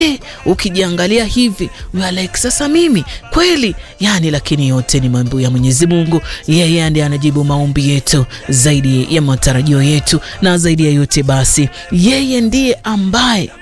Eh, ukijiangalia hivi like, sasa mimi kweli yani, lakini yote ni mambo ya Mwenyezi Mungu. Yeye ndiye anajibu maombi yetu zaidi ya matarajio yetu, na zaidi ya yote basi, yeye ndiye ambaye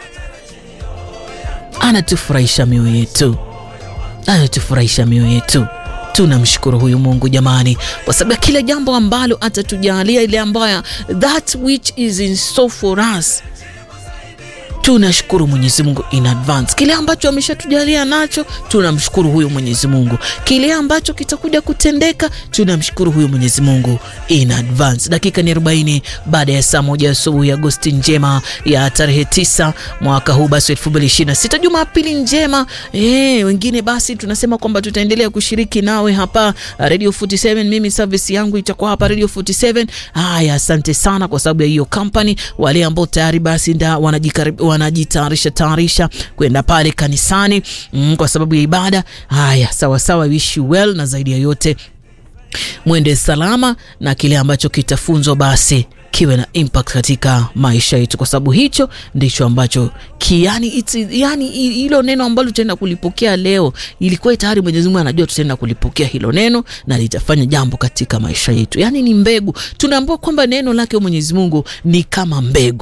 anatufurahisha mioyo yetu, anatufurahisha mioyo yetu. Tunamshukuru huyu Mungu jamani, kwa sababu ya kila jambo ambalo atatujalia, ile ambayo that which is in store for us tunashukuru Mwenyezi Mungu in advance. Kile ambacho ameshatujalia nacho tunamshukuru huyu Mwenyezi Mungu. Kile ambacho kitakuja kutendeka tunamshukuru huyu Mwenyezi Mungu in advance. Dakika ni 40 baada ya saa moja asubuhi, Agosti njema ya tarehe tisa mwaka huu basi 2026, Jumapili njema. Eh, wengine basi tunasema kwamba tutaendelea kushiriki nawe hapa Radio 47. Mimi service yangu itakuwa hapa Radio 47. Haya, asante sana kwa sababu ya hiyo company. Wale ambao tayari basi nda wanajikaribia wanajitayarisha tayarisha kwenda pale kanisani mm, kwa sababu ya ibada. Haya, sawa sawa, wish you well, na zaidi ya yote mwende salama na kile ambacho kitafunzwa basi kiwe na impact katika maisha yetu, kwa sababu hicho ndicho ambacho kiani it's, yani hilo neno ambalo tutaenda kulipokea leo, ilikuwa tayari Mwenyezi Mungu anajua tutaenda kulipokea hilo neno na litafanya jambo katika maisha yetu. Yani ni mbegu, tunaambiwa kwamba neno lake Mwenyezi Mungu ni kama mbegu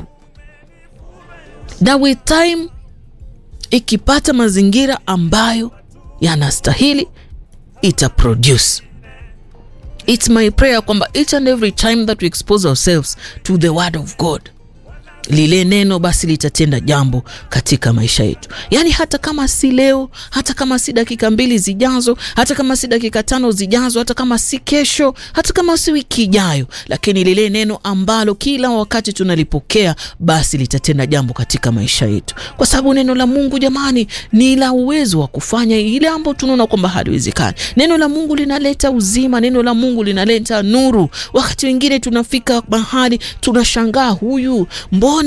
na with time ikipata mazingira ambayo yanastahili ita produce. It's my prayer kwamba each and every time that we expose ourselves to the word of God, lile neno basi litatenda jambo katika maisha yetu. Yaani hata kama si leo, hata kama si dakika mbili zijazo, hata kama si dakika tano zijazo, hata kama si kesho, hata kama si wiki ijayo, lakini lile neno ambalo kila wakati tunalipokea basi litatenda jambo katika maisha yetu, kwa sababu neno la Mungu jamani, ni la uwezo wa kufanya ile ambayo tunaona kwamba haliwezekani. Neno la Mungu linaleta uzima, neno la Mungu linaleta nuru. Wakati wengine tunafika mahali tunashangaa, huyu mbona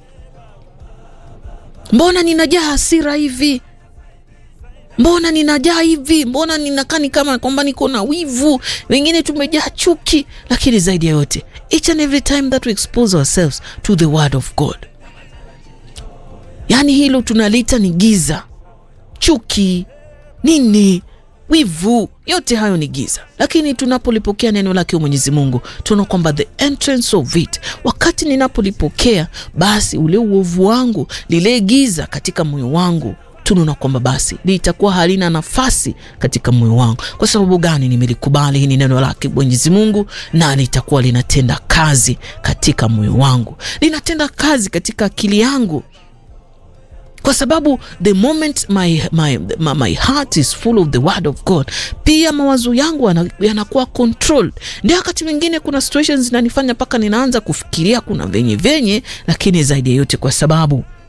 mbona ninajaa hasira hivi, mbona ninajaa hivi, mbona ninakani kama kwamba niko na wivu, wengine tumejaa chuki. Lakini zaidi ya yote, each and every time that we expose ourselves to the word of God, yaani hilo tunalita ni giza, chuki nini wivu, yote hayo ni giza, lakini tunapolipokea neno lake Mwenyezi Mungu tunaona kwamba the entrance of it, wakati ninapolipokea basi ule uovu wangu, lile giza katika moyo wangu tunaona kwamba basi litakuwa halina nafasi katika moyo wangu. Kwa sababu gani? Nimelikubali hii ni neno lake Mwenyezi Mungu, na litakuwa linatenda kazi katika moyo wangu, linatenda kazi katika akili yangu kwa sababu the moment my, my, my, my heart is full of the word of God, pia mawazo yangu yanakuwa controlled. Ndio wakati mwingine kuna situations zinanifanya mpaka ninaanza kufikiria kuna venye venye, lakini zaidi ya yote kwa sababu